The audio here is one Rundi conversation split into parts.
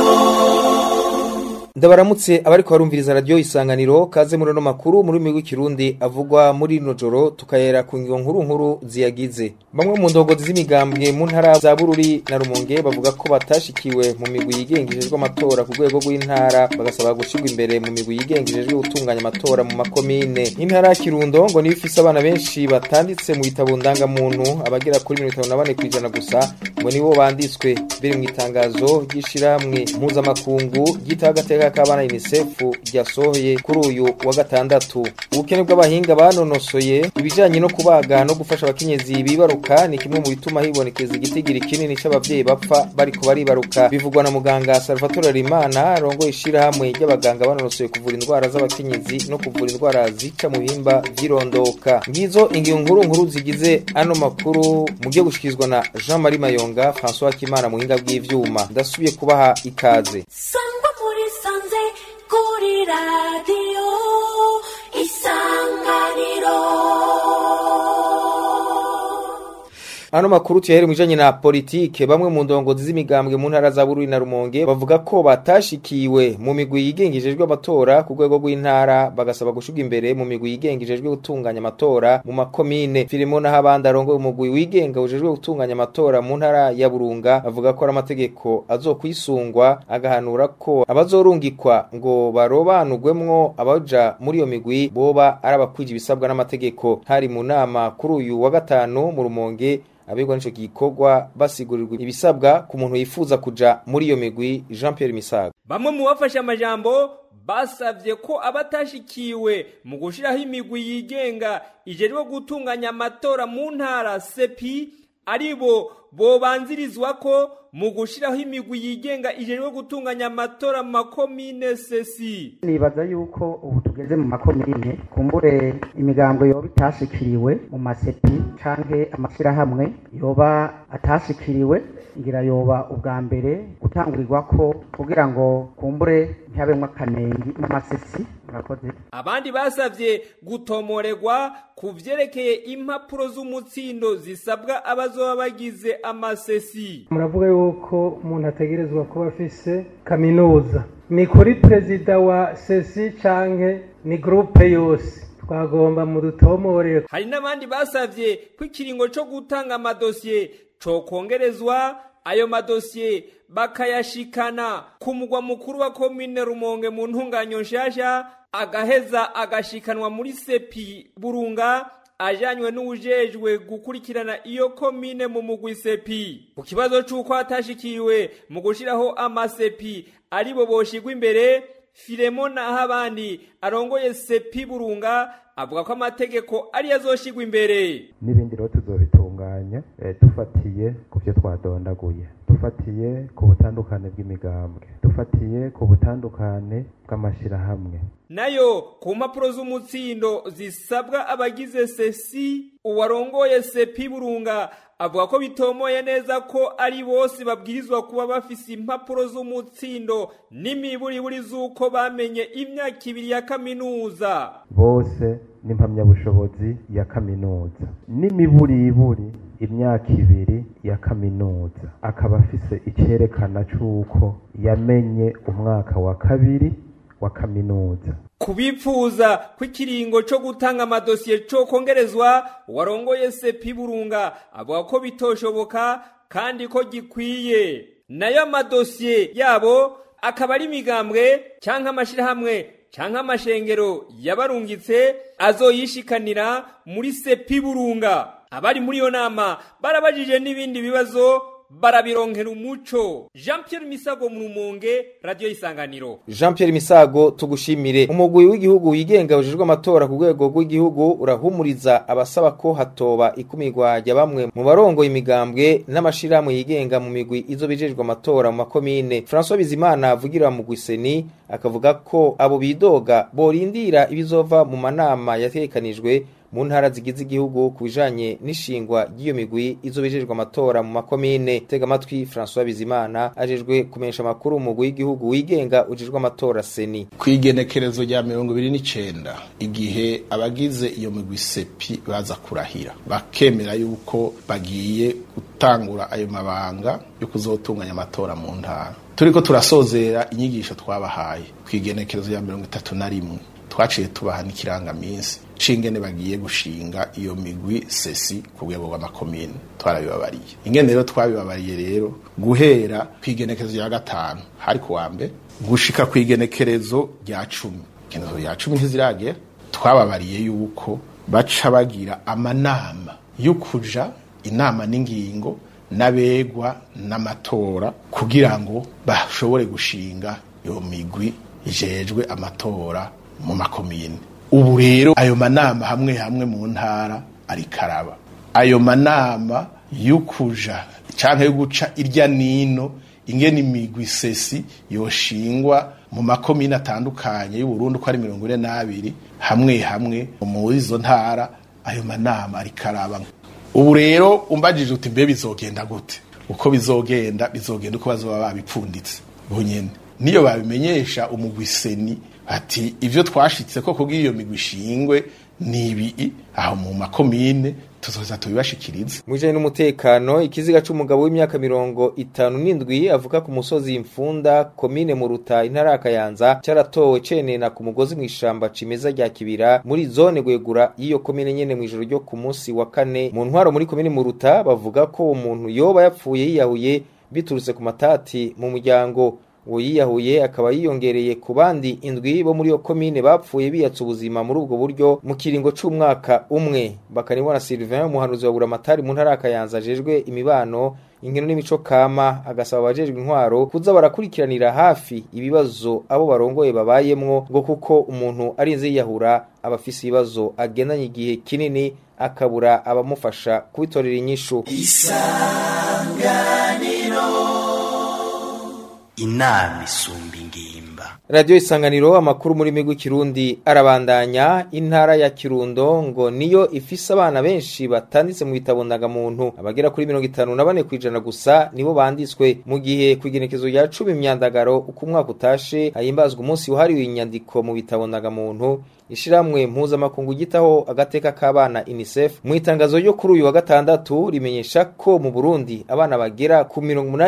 ndabaramutse abariko barumviriza radio isanganiro kaze muri no makuru muri migwi kirundi avugwa muri no joro tukayera ku ngiyo nkuru nkuru ziyagize bamwe mu ndongozi z'imigambwe mu ntara za Bururi na Rumonge bavuga ko batashikiwe mu migwi yigengejejwe amatora ku rwego rw'intara bagasaba gushirwa imbere mu migwi yigengejejwe gutunganya amatora mu makomine intara ya Kirundo ngo niyo ifise abana benshi batanditse mu bitabo ndangamuntu abagera kuri 54 kwijana gusa ngo nibo banditswe biri mu itangazo ry'ishiramwe mpuzamakungu ryitagateka k'abana UNICEF ryasohoye kuri uyu wa gatandatu ubukene bw'abahinga banonosoye ibijanye no kubaga no gufasha abakenyezi bibaruka ni kimwe mu bituma hibonekeza igitigiri kinini c'abavyeyi bapfa bariko baribaruka bivugwa na muganga Salvatore Rimana arongoye ishirahamwe ry'abaganga banonosoye kuvura indwara z'abakenyezi no kuvura indwara zica mu bihimba vy'irondoka ngizo ingingo nkuru nkuru zigize ano makuru mu byo gushikirizwa na Jean Marie Mayonga François Kimana mu hinga bw'ivyuma ndasubiye kubaha ikaze sangwa muri sanze kuri radiyo isanganiro Ano makuru tuyahere mwijanye na politike bamwe mu ndongozi z'imigambwe mu ntara za Bururi na Rumonge bavuga ko batashikiwe mu migwi yigengejejwe amatora ku rwego rw'intara bagasaba gushuga imbere mu migwi yigengejejwe gutunganya amatora mu makomine Filimo na habandi arongoye umugwi wigenga ujejwe gutunganya amatora mu ntara ya Burunga avuga ko ari amategeko azokwisungwa agahanura ko abazorungikwa ngo barobanurwemwo abaja muri iyo migwi boba ari abakwije ibisabwa n'amategeko hari mu nama kuri uyu wa gatanu mu Rumonge abigwa nico gikorwa basigurirwa ibisabwa ku muntu yifuza kuja muri iyo migwi Jean Pierre Misago bamwe mu bafashe amajambo basavye ko abatashikiwe mu gushiraho imigwi yigenga ijejwe gutunganya amatora mu ntara sepi aribo bobanzirizwa ko mu gushiraho imigwi yigenga ijejwe gutunganya amatora mu makomine sesi nibaza yuko ubu tugeze mu makomine kumbure imigambo yoba itashikiriwe mu masepi canke amashirahamwe yoba atashikiriwe ngira yoba ubwa mbere gutangurirwa ko kugira ngo kumbure ntihabemwo akanengi mu masesi murakoze abandi basavye gutomorerwa ku vyerekeye impapuro z'umutsindo zisabwa abazoba bagize amasesi muravuga yuko umuntu ategerezwa kuba afise kaminuza ni kuri perezida wa sesi canke ni gurupe yose twagomba mu dutomorere hari n'abandi basavye ko ikiringo co gutanga amadosiye cokongerezwa ayo madosiye bakayashikana ku mugwa mukuru wa komine rumonge mu ntunganyo nshasha agaheza agashikanwa muri sepi burunga ajanywe n'uwujejwe gukurikirana iyo komine mu mugwi sepi ku kibazo c'uko hatashikiwe mu gushiraho amasepi aribo boshigwa imbere filemo naho abandi arongoye sepi burunga avuga ko amategeko ariyo azoshigwa imbere n'ibindi rero tuzobitunganya eh, dufatiye ku byo twadondaguye dufatiye ku butandukane bw'imigambwe dufatiye ku butandukane bw'amashirahamwe nayo ku mpapuro z'umutsindo zisabwa abagize sesi uwarongoye sepi burunga avuga ko bitomoye neza ko ari bose babwirizwa kuba bafise impapuro z'umutsindo n'imiburiburi z'uko bamenye imyaka ibiri ya kaminuza bose n'impamyabushobozi ya kaminuza n'imiburiburi imyaka ibiri ya kaminuza akaba afise icerekana c'uko yamenye umwaka wa kabiri wa kaminuza kubipfuza ko ikiringo co gutanga amadosiye co kongerezwa warongoye sepi burunga avuga ko bitoshoboka kandi ko gikwiye nayo amadosiye yabo akaba ari imigambwe canke amashirahamwe canke amashengero yabarungitse azoyishikanira muri sepi burunga abari muri iyo nama barabajije n'ibindi bibazo barabironkera umuco jean pierre misago mu rumonge radiyo isanganiro Jean Pierre Misago tugushimire umugwi w'igihugu wigenga ujejwe amatora ku rwego rw'igihugu urahumuriza abasaba ko hatoba ikumirwa rya bamwe mu barongo imigambwe n'amashirahamwe yigenga mu migwi izo bijejwe amatora mu makomine François Bizimana avugira mu gwiseni akavuga ko abo bidoga borindira ibizova mu manama yatekanijwe mu ntara zigize igihugu ku bijanye n'ishingwa ry'iyo migwi izobejejwe amatora mu makomine tega amatwi François Bizimana ajejwe kumenyesha amakuru mu mugwi w'igihugu wigenga ujejwe amatora seni kwigenekerezo rya mirongo ibiri n'icenda igihe abagize iyo migwi sepi baza kurahira bakemera yuko bagiye gutangura ayo mabanga yo kuzotunganya amatora mu ntara turiko turasozera inyigisho twabahaye kwigenekerezo ya mirongo itatu na rimwe twaciye tubaha n'ikirangaminsi c'ingene bagiye gushinga iyo migwi sesi ku rwego rw'amakomine twarabibabariye ingene rero twabibabariye rero guhera kw'igenekerezo rya gatanu hari ku wa mbere gushika kw'igenekerezo rya cumi igenekerezo rya cumi ntiziragera twababariye yuko baca bagira amanama yo kuja inama n'ingingo n'abegwa n'amatora kugira ngo bashobore gushinga iyo migwi ijejwe amatora mu makomine ubu rero ayo manama hamwe hamwe mu ntara arikaraba ayo manama yo kuja canke yo guca irya nino ingene imigwi sesi yoshingwa mu makomine atandukanye y'uburundi uko ari mirongo ine n'abiri hamwe hamwe muri izo ntara ayo manama arikaraba ubu rero umbajije uti mbe bizogenda gute uko bizogenda bizogenda uko bazoba babipfunditse bunyene niyo babimenyesha umugwi seni ati ivyo twashitse ko kubw'iyo iyo migwi ishingwe ni ibi aho mu makomine tuzoza tubibashikirize mu bijanye n'umutekano ikiziga c'umugabo w'imyaka mirongo itanu n'indwi avuka ku musozi imfunda komine muruta intara ya kayanza caratowe cenena ku mugozi mw'ishamba cimeza rya kibira muri zone gwegura y'iyo komine nyene mw'ijoro ryo ku munsi wa kane mu ntwaro muri komine muruta bavuga ko uwo muntu yoba yapfuye yiyahuye biturutse ku matati mu muryango uwo yiyahuye akaba yiyongereye ku bandi indwi bo muri iyo komine bapfuye biyatsa ubuzima muri ubwo buryo mu kiringo c'umwaka umwe bakanibona Sylvain umuhanuzi wa Buramatari mu ntara ya Kayanza ajejwe imibano inkino n'imico kama agasaba abajejwe intwaro kuza barakurikiranira hafi ibibazo abo barongoye babayemwo ngo kuko umuntu arinze yiyahura aba afise ibibazo agendanye igihe kinini akabura abamufasha kubitorera inyishu inama isumba ingimba Radio Isanganiro amakuru muri migwi kirundi arabandanya intara ya Kirundo ngo niyo ifise abana benshi batanditse mu bitabo ndangamuntu abagera kuri 54 kwijana gusa nibo banditswe mu gihe kwigenekezo ya 10 imyandagaro uko umwaka utashe ahimbazwa umunsi wahariwe inyandiko mu bitabo ndangamuntu ishiramwe mpuzamakungu gitaho agateka k'abana UNICEF mu itangazo ryo kuri uyu wa gatandatu rimenyesha ko mu Burundi abana bagera ku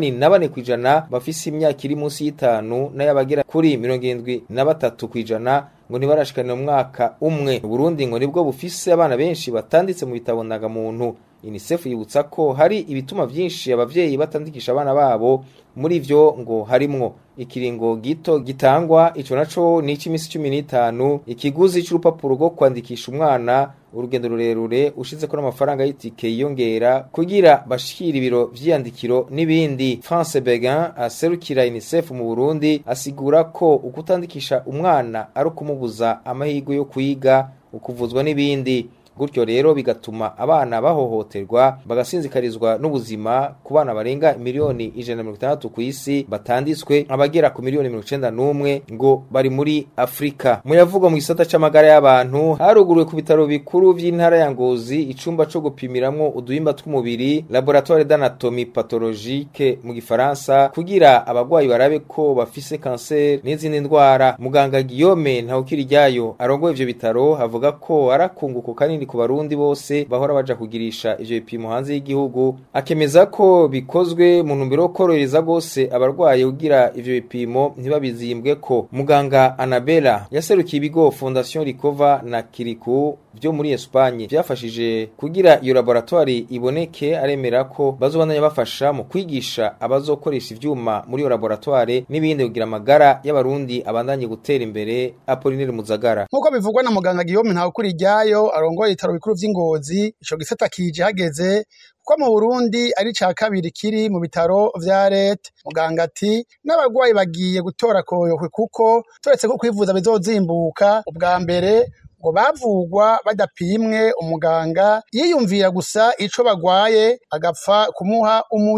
84 kwijana bafise imyaka iri munsi y'itanu n'ayabagera kuri mirongo irindwi na batatu kwijana ngo ntibarashikane mu mwaka umwe Burundi ngo nibwo bufise abana benshi batanditse mu bitabo ndangamuntu UNICEF yibutsa ko hari ibituma vyinshi abavyeyi batandikisha abana babo muri vyo ngo harimwo ikiringo gito gitangwa ico naco ni ic'imisi cumi n'itanu ikiguzi c'urupapuro rwo kwandikisha umwana urugendo rurerure ushizeko n'amafaranga y'itike yiyongera kugira bashikira ibiro vy'iyandikiro n'ibindi France Begin aserukira UNICEF mu Burundi asigura ko ukutandikisha umwana ari ukumubuza amahirwe yo kwiga ukuvuzwa n'ibindi gutyo rero bigatuma abana bahohoterwa bagasinzikarizwa n'ubuzima ku bana barenga miliyoni ijana na mirongo itandatu ku isi batanditswe abagera ku miliyoni mirongo icenda n'umwe ngo bari muri afurika mu yavugwa mu gisata c'amagara y'abantu haruguruwe ku bitaro bikuru vy'intara ya ngozi icumba co gupimiramwo uduhimba tw'umubiri laboratoire d'anatomie pathologique mu gifaransa kugira abagwayi barabe ko bafise kanseri n'izindi ndwara muganga guillaume ntawukiriryayo arongoye ivyo bitaro avuga ko arakunguko kanini ku barundi bose bahora baja kugirisha ivyo bipimo hanze y'igihugu akemeza ko bikozwe mu ntumbero yo korohereza gose abarwaye kugira ivyo bipimo ntibabizimbwe ko muganga Anabela yaserukiye ibigo Fondation Ricova na Kiriku vyo muri Espagne vyafashije kugira iyo laboratoire iboneke aremera ko bazobandanya bafasha mu kwigisha abazokoresha ivyuma muri iyo laboratoire n'ibindi kugira amagara y'abarundi abandanye gutera imbere Apollinaire Muzagara nk'uko bivugwa na muganga Guillaume Ntawukuri ryayo arongoye ibitaro bikuru vy'ingozi ico gisata kije hageze kuko mu Burundi ari ca kabiri kiri mu bitaro vya leta muganga ati n'abarwayi bagiye gutora koyohwe kuko turetse ko kwivuza bizozimbuka ubwa mbere ngo bavugwa badapimwe umuganga yiyumvira gusa ico bagwaye agapfa kumuha umuti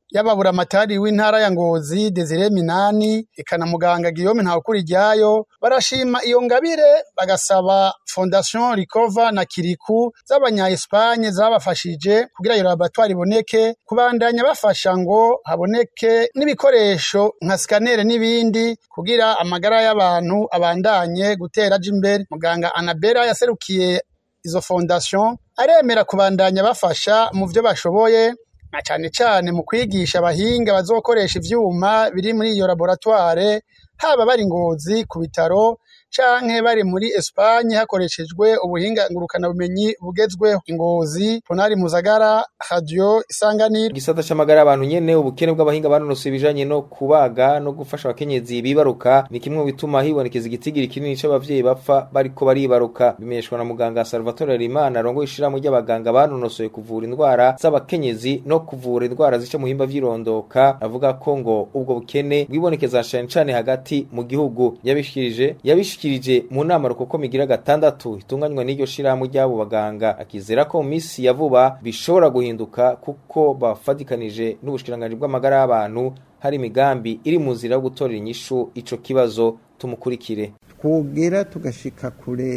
yababura amatari w'intara ya Ngozi Desire Minani eka na muganga Guillaume Ntawukuriryayo barashima iyo ngabire bagasaba Fondation Recover na Kiriku z'abanya Espagne zabafashije kugira iyo laboratoire iboneke kubandanya bafasha ngo haboneke n'ibikoresho nka scanner n'ibindi kugira amagara y'abantu abandanye gutera aja imbere muganga Anabera yaserukiye izo fondation aremera kubandanya bafasha mu vyo bashoboye na cane cane mu kwigisha abahinga bazokoresha ivyuma biri muri iyo laboratoire haba bari ngozi ku bitaro canke bari muri Espagne hakoreshejwe ubuhinga ngurukana bumenyi bugezweho ingozi Ponari Muzagara Radio Isanganiro gisata c'amagara y'abantu nyene ubukene bw'abahinga banonosoye ibijanye no kubaga no gufasha abakenyezi bibaruka ni kimwe mu bituma hibonekeza igitigiri kinini c'abavyeyi bapfa bariko baribaruka bimenyeshwa na muganga Salvatore Rimana arongoye ishirahamwe ry'abaganga banonosoye kuvura indwara z'abakenyezi no kuvura indwara zica mu himba vy'irondoka avuga ko ngo ubwo bukene bwibonekeza cane cane hagati mu gihugu yabishikirije yabishikirije mu nama rukoko migira gatandatu itunganywa n'iryo shirahamwe ry'abo baganga akizera ko mu misi ya vuba bishobora guhinduka kuko bafadikanije n'ubushikiranganji bw'amagara y'abantu hari imigambi iri mu nzira yo gutorera inyishu ico kibazo tumukurikire twogera tugashika kure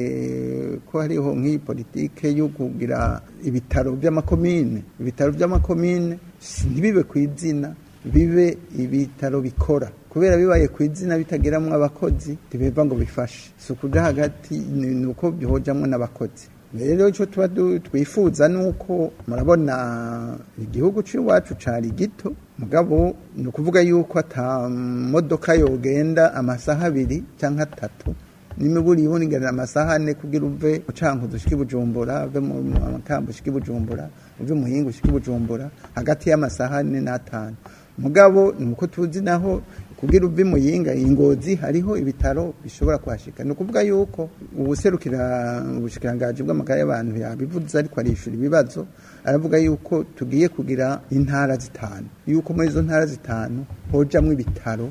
ko hariho nk'iyi politike yo kugira ibitaro by'amakomine ibitaro by'amakomine ntibibe ku izina bibe ibitaro bikora kubera bibaye ku izina bitageramwo abakozi ntibeva ngo bifashe si ukuja hagati ni uko bihojamwo n'abakozi rero icyo tuba twifuza ni uko murabona igihugu cy'iwacu cari gito mugabo ni ukuvuga yuko ata modoka yogenda amasaha abiri cyangwa atatu n'imiburi yibunigana amasaha ane kugira uve ucankuzo ushike bujumbura uve mu makambo ushike bujumbura uve muhinga ushike bujumbura hagati y'amasaha ane n'atanu mugabo ni uko tuzi naho kugira uve muyinga ingozi hariho ibitaro bishobora kuhashika ni ukuvuga yuko ubuserukira ubushikirangaji bw'amagara y'abantu yabivuze ariko arishura ibibazo aravuga yuko tugiye kugira intara zitanu yuko muri izo ntara zitanu hojamwo ibitaro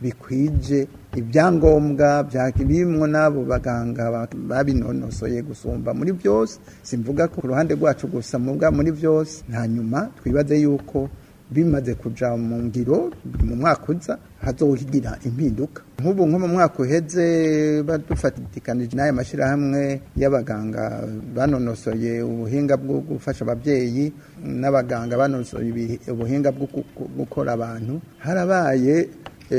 bikwije ibyangombwa birimwo n'abo baganga babinonosoye gusumba muri byose simvuga ko ku ruhande rwacu gusa muga muri byose hanyuma twibaze yuko bimaze kuja mu ngiro mu mwaka uza hazohigira impinduka nk'ubu nko mu mwaka uheze badufatikanije n'aya mashyirahamwe y'abaganga banonosoye ubuhinga bwo gufasha ababyeyi n'abaganga banonosoye ubuhinga bwo gukora abantu harabaye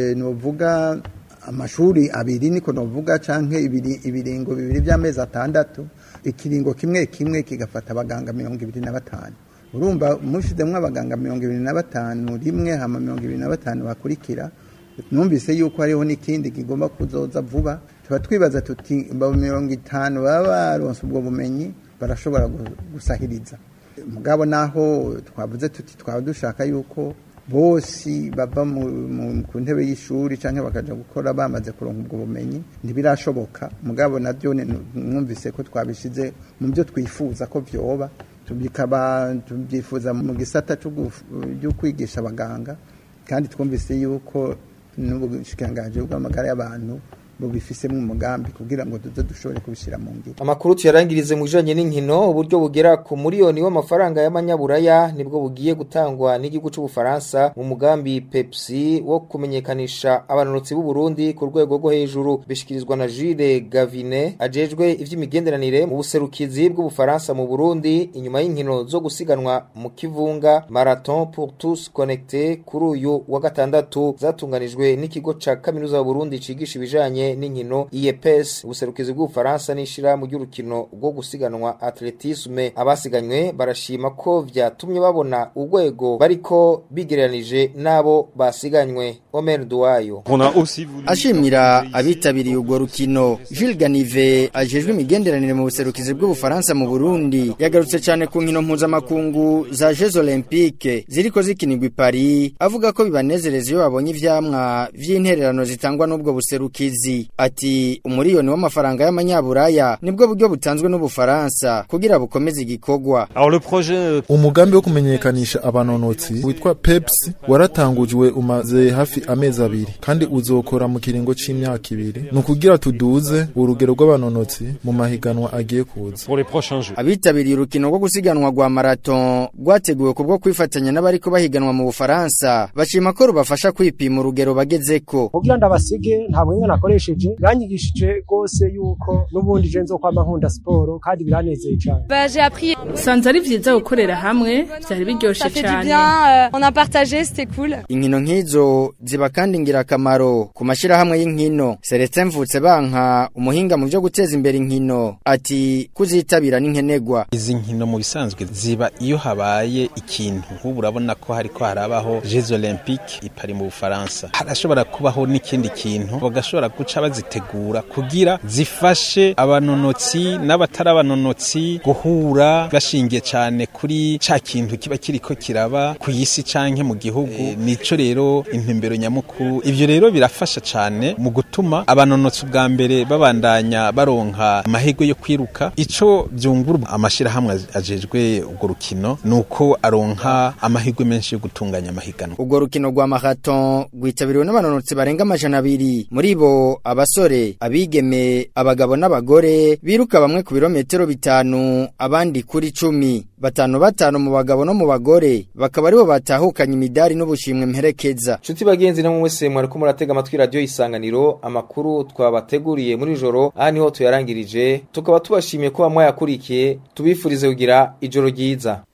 nuvuga amashuri abiri niko novuga canke ibiringo bibiri by'amezi atandatu ikiringo kimwe kimwe kigafata abaganga mirongo ibiri na batanu urumva mushizemwo abaganga mirongo ibiri na batanu rimwe hama mirongo ibiri na batanu bakurikira numvise yuko hariho n'ikindi kigomba kuzoza vuba tuba twibaza tuti mirongo itanu baba baronse ubwo bumenyi barashobora gusahiriza mugabo naho twavuze tuti twaba dushaka yuko bose bava ku ntebe y'ishuri cyangwa bakaja gukora bamaze kuronka ubwo bumenyi ntibirashoboka mugabo nabyo mwumvise ko twabishize mu byo twifuza ko vyoba bikaba tubyifuza mu gisata cyo kwigisha abaganga kandi twumvise yuko n'ubushikiranganji bw'amagara y'abantu bubifisemo umugambi kugira ngo tuze dushobore kubishyira mu ngiro amakuru tuyarangirize mu bijanye n'inkino uburyo bugera ku miliyoni w'amafaranga y'amanyaburaya nibwo bugiye gutangwa n'igihugu c'ubufaransa mu mugambi pepsi wo kumenyekanisha abanonotsi b'u Burundi ku rwego rwo hejuru bishikirizwa na Jules Gavine ajejwe ivy'imigenderanire mu buserukizi bw'ubufaransa mu Burundi inyuma y'inkino zo gusiganwa mu kivunga marathon pour tous connectés kuri uyu wa gatandatu zatunganijwe n'ikigo ca kaminuza y'u Burundi cigisha ibijanye n'inkino IEPS ubuserukizi bw'ubufaransa n'ishira mu ry'urukino rwo gusiganwa atletisme abasiganywe barashima ko vyatumye babona urwego bariko bigereranije n'abo basiganywe Omer Duwayo ashimira abitabiriye urwo rukino Jules Ganive ajejwe imigenderanire mu buserukizi bw'ubufaransa mu Burundi yagarutse cyane ku nkino mpuzamakungu za Jeux Olympiques ziriko zikinirwa i Paris avuga ko bibanezereza iyo babonye ivyamwa vy'intererano zitangwa n'ubwo buserukizi kabiri ati umuriyoni w'amafaranga y'amanyaburaya nibwo buryo butanzwe n'ubufaransa kugira bukomeze igikorwa umugambi wo kumenyekanisha abanonotsi witwa peps waratangujwe umaze hafi amezi abiri kandi uzokora mu kiringo c'imyaka ibiri ni ukugira tuduze urugero rw'abanonotsi mu mahiganwa agiye kuza abitabiriye urukino rwo gusiganwa rwa marato rwateguwe kubwo kwifatanya n'abariko bahiganwa mu bufaransa bashima ko rubafasha kwipima urugero bagezeko kugira ndabasige nta buhinga nakoresheje biranyigishije rwose yuko n'ubundi je nzokwama nkunda siporo kandi biranezeye cane sanze ari vyiza gukorera hamwe vyari biryoshe cane inkino nk'izo ziba kandi ngirakamaro ku mashirahamwe y'inkino Celestin Mvutse banka umuhinga mu vyo guteza imbere inkino ati kuzitabira n'inkenegwa izi nkino mu bisanzwe ziba iyo habaye ikintu nk'ubu urabona ko hariko harabaho Jeux Olympiques i Paris mu Bufaransa harashobora kubaho n'ikindi kintu bagashobora guca bazitegura kugira zifashe abanonotsi n'abatari abanonotsi guhura bashingiye cyane kuri ca kintu kiba kiriko kiraba ku isi canke mu gihugu e, nico rero intumbero nyamukuru ivyo rero birafasha cyane mu gutuma abanonotsi ubwa mbere babandanya baronka amahirwe yo kwiruka ico byungura amashirahamwe ajejwe urwo rukino nuko aronka amahirwe menshi yo gutunganya amahiganwa urwo rukino rwa marathon rwitabiriwe n'abanonotsi barenga amajana abiri muri bo abasore abigeme abagabo n'abagore biruka bamwe ku birometero bitanu abandi kuri cumi batanu batanu mu bagabo no mu bagore bakaba aribo batahukanye imidari n'ubushimwe mperekeza Nshuti bagenzi namwe mwese mwariko muratega amatwi radio isanganiro amakuru twabateguriye muri joro aha niho tuyarangirije tukaba tubashimiye ko bamwe yakurikiye tubifurize kugira ijoro ryiza